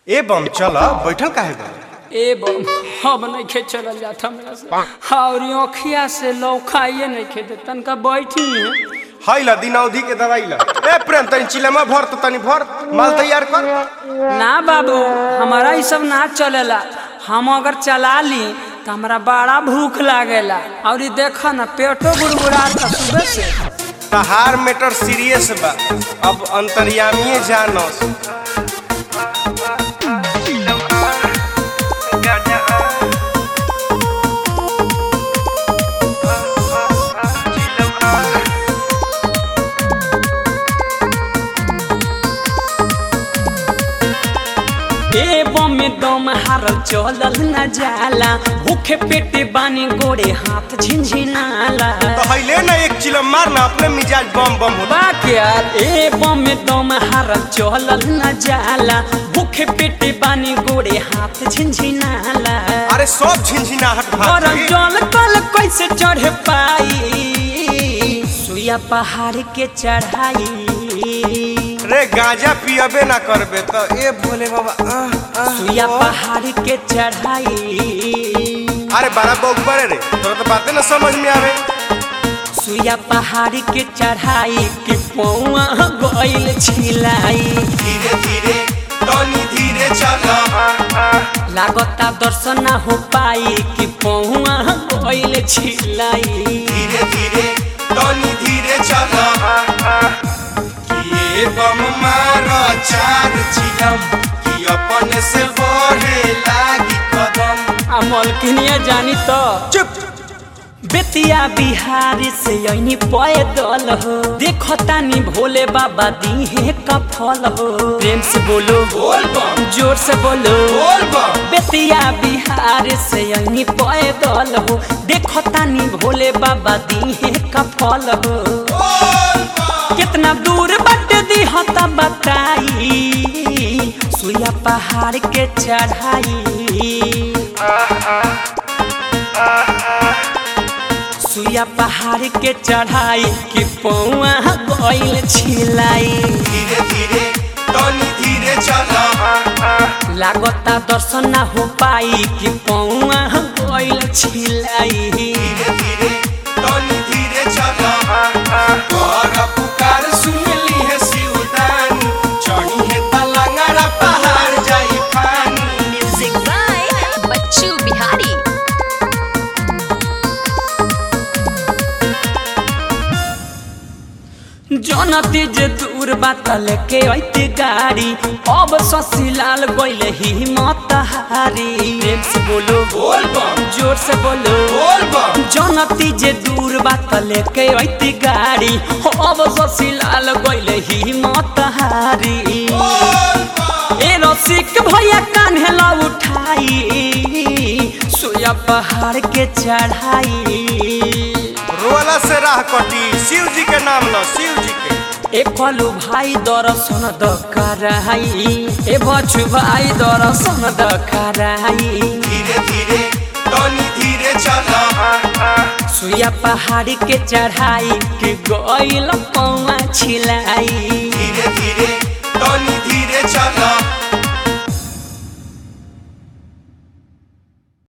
ए बम चल बैठल काहे बा ए बम अब नहीं खे चलल जात हमरा से और आँखिया से लौकाइए नहीं खे दे तनका बैठी है हई ला दिनौधी के दवाई ला ए प्रेम तनी चिलमा भर तो तनी भर माल तैयार कर ना बाबू हमारा ये सब ना चलेला हम अगर चला ली तो हमरा बड़ा भूख लागेला और ये देखा ना पेटो गुड़गुड़ाता सुबह से तहार मैटर सीरियस बा अब अंतर्यामीए जानस ए बम में दम हारल चलल न जाला भूखे पेटे बानी गोड़े हाथ झिनझिनाला तो हईले ना एक चिलम मार ना अपने मिजाज बम बम होता बाक यार ए बम में दम हारल चलल न जाला भूखे पेटे बानी गोड़े हाथ झिनझिनाला अरे सब झिनझिनाहट और भाग जल कल कैसे चढ़ पाई सुया पहाड़ के चढ़ाई रे गांजा पियबे ना करबे तो ए भोले बाबा आह, आह, सुया ओ। पहाड़ के चढ़ाई अरे बारा बौक बड़े रे तोरा तो बातें ना समझ में आवे सुया पहाड़ के चढ़ाई के पौआ गइल छिलाई धीरे धीरे तनी धीरे चला लागता दर्शन ना हो पाई कि पौआ गइल छिलाई धीरे धीरे तनी धीरे चला कि ए बम मारो चार चिलम कि अपन से बढ़े लागी कदम आ मलकिनिया जानी तो चुप बेतिया बिहार से ऐनी पैदल हो देखो तानी भोले बाबा दीहे का फल हो प्रेम से बोलो बोल बम जोर से बोलो बोल बम बेतिया बिहार से ऐनी पैदल हो देखो तानी भोले बाबा दीहे का फल हो बोल बम कितना दूर बट दी हता बताई सुया पहाड़ के चढ़ाई सुया पहाड़ के चढ़ाई कि पौआ गइल छिलाई धीरे धीरे तनी धीरे चला लागता दर्शन ना हो पाई कि पौआ गइल छिलाई धीरे धीरे तनी धीरे चला तोरा पुकार सुन ली है शिवदानी चढ़ी है तलंगरा पहाड़ जाई पानी म्यूजिक बाय बच्चू बिहारी जनती जे दूर बात लेके ऐती गाड़ी अब ससीलाल गइले हिम्मत हारी प्रेम से बोलो बोल बम जोर से बोलो बोल बम जनती जे दूर बात लेके ऐती गाड़ी अब ससीलाल गइले हिम्मत हारी बोल बम ए रसिक भैया कान्हे ला उठाई सोया पहाड़ के चढ़ाई रोला से राह कटी शिव जी के नाम लो शिव जी के ए कलु भाई दर्शन दकाराई ए बच्चु भाई दर्शन दकाराई धीरे धीरे तनी धीरे चला सुया पहाड़ के चढ़ाई के गइल पौआ छिलाई धीरे धीरे तनी धीरे चला